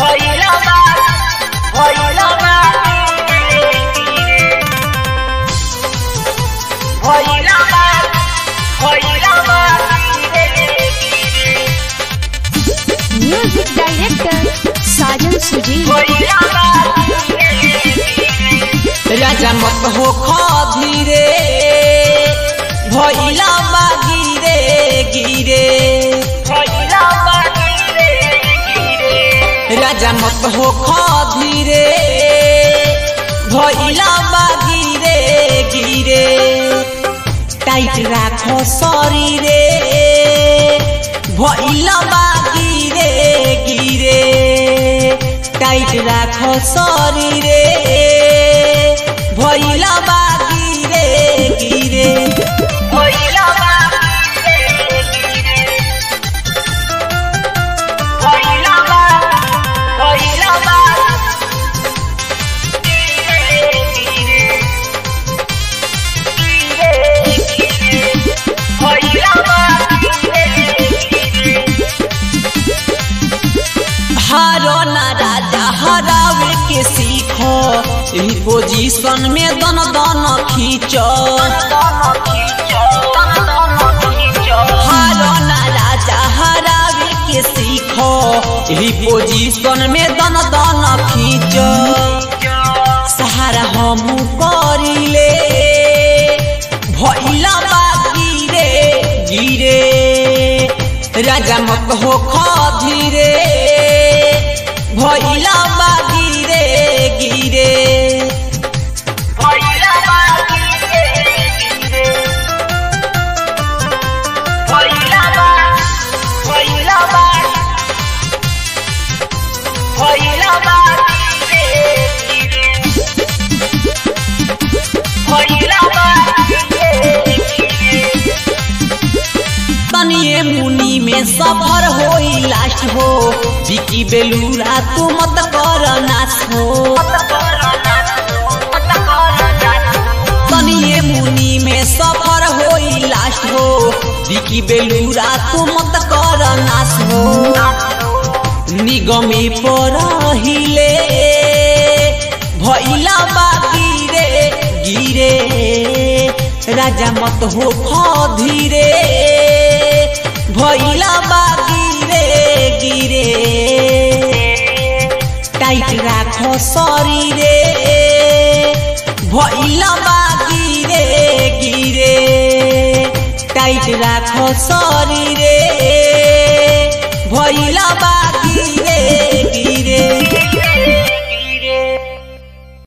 भइला बा भइला बा भइला बा भइला बा म्यूजिक डायरेक्टर साजन सुजी भइला बा राजा मत हो धीरे भइला बा गिरे गिरे भइला बा गिरे गिरे राजा मत हो धीरे भइला बा गिरे गिरे टाइट राखो शरीरे भइला बा गिरे गिरे टाइट राखो शरीरे भइला बा गिरे गिरे भइला बा गिरे गिरे भइला बा भइला बा गिरे गिरे गिरे गिरे भइला बा गिरे गिरे हारो ना राजा हरावे के सीखो यही पोजीशन में दन दन खींचो दोनों खींचो दोनों खींचो हारो ना राजा हरावे के सीखो यही पोजीशन में दन दन खींचो सहारा हम करिले भइला बा गिरे गिरे राजा मत हो धीरे भइला बा गिरे गिरे भइला बा गिरे गिरे भइला बा भइला बा भइला बा गिरे गिरे भइला बा गिरे गिरे तनिए मुनी में सफर होई लास्ट हो बिकी बेलूरा तू मत कर नाश हो तनिए मुनी में सफर होई लास्ट हो बिकी बेलूरा तू मत कर नाश हो निगमे पर हिले भइला बा गिरे गिरे राजा मत हो धीरे भइला बा गिरे गिरे टाइट राखो शरीरे भइला बा गिरे गिरे टाइट राखो शरीरे भइला बा